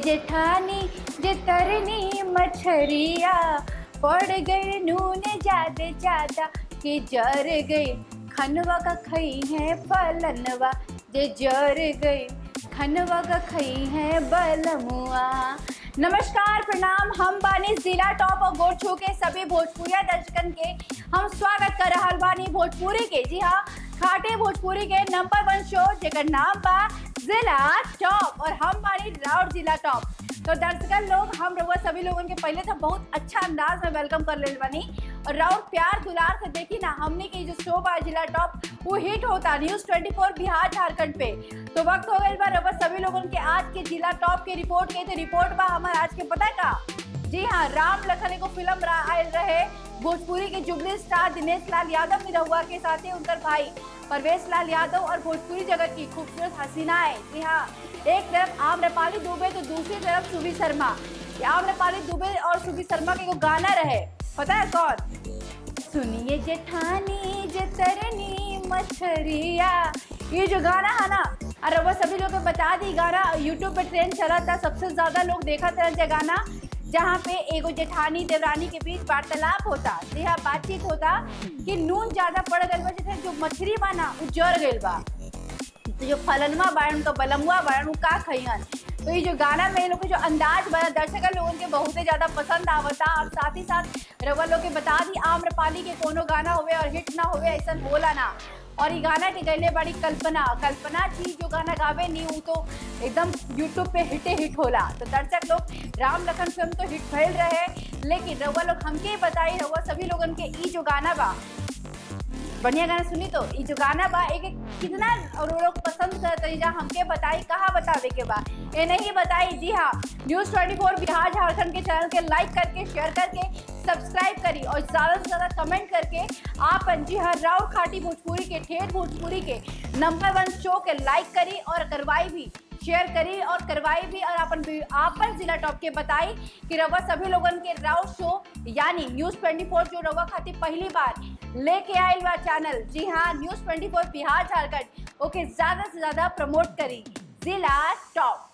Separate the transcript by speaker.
Speaker 1: जेठानी जे तरनी मछरिया पड़ गए नून ज्यादा ज्यादा कि जर गई खनवा का खई है फलनवा जे जर गई खनवा का खई है बलमुआ नमस्कार प्रणाम हम बानी जिला टॉप और गोड़ छू के सभी भोजपुरिया दर्शकन के हम स्वागत कर रहल बानी भोजपुरी के जी हाँ खाटे भोजपुरी के नंबर वन शो जेकर नाम बा जिला टॉप और हम बानी राउर जिला टॉप तो दर्शकन लोग हम रउआ सभी लोगन के पहले तो बहुत अच्छा अंदाज में वेलकम कर ले बानी और राउर प्यार दुलार से देखी ना हमने के जो शो बा जिला टॉप वो हिट होता न्यूज 24 बिहार झारखंड पे तो वक्त हो गई बा रउआ सभी लोगन के आज के जिला टॉप के रिपोर्ट के तो रिपोर्ट बा हमारे आज के पता है का जी हाँ राम लखन एगो फिल्म रा- आयल रहे भोजपुरी के जुबली स्टार दिनेश लाल यादव निरहुआ के साथ ही उनकर भाई परवेश लाल यादव और भोजपुरी जगत की खूबसूरत हसीनाएं जी हाँ एक तरफ आम्रपाली दुबे तो दूसरी तरफ सुबी शर्मा ये आम्रपाली दुबे और सुबी शर्मा के एगो गाना रहे पता है कौन सुनिए जेठानी जे तरनी मछरिया ये जो गाना है ना अरे वो सभी लोग को बता दी गाना यूट्यूब पे ट्रेंड चला था सबसे ज्यादा लोग देखा था ये गाना जहाँ पे एगो जेठानी देवरानी के बीच वार्तालाप होता जी हाँ बातचीत होता कि नून ज्यादा पड़ गल बा जैसे जो मछली बा ना उ जर गइल बा तो जो फलनवा बाड़न उनका बलमुआ बाड़न उ का खइहन तो ये जो गाना में ये लोग के जो अंदाज बना दर्शक लोगों के बहुत ही ज्यादा पसंद आवता और साथ ही साथ रवा लोग के बता दी आम्रपाली के कोनो गाना होवे और हिट ना होवे ऐसा बोला ना और ये गाना के गैले बड़ी कल्पना कल्पना जी जो गाना गावे नहीं वो तो एकदम यूट्यूब पे हिटे हिट होला तो दर्शक लोग राम लखन फिल्म तो हिट भइल रहे लेकिन रउआ लोग हमके बताई रउआ सभी लोगन के ई जो गाना बा बढ़िया गाना सुनी तो ये जो गाना बा एक एक कितना और वो लोग पसंद करते जा हमके बताई कहाँ बतावे के बा ये नहीं बताई जी हाँ न्यूज 24 बिहार झारखंड के चैनल के लाइक करके शेयर करके सब्सक्राइब करी और ज़्यादा से ज़्यादा कमेंट करके आप जी हाँ राउर खाटी भोजपुरी के ठेठ भोजपुरी के नंबर वन शो के लाइक करी और करवाई भी शेयर करी और करवाई भी और अपन आपन जिला टॉप के बताई कि रवा सभी लोगन के राउर शो यानी न्यूज 24 जो रवा खातिर पहली बार लेके आयल बा चैनल जी हाँ न्यूज 24 बिहार झारखंड ओके ज्यादा से ज्यादा प्रमोट करी जिला टॉप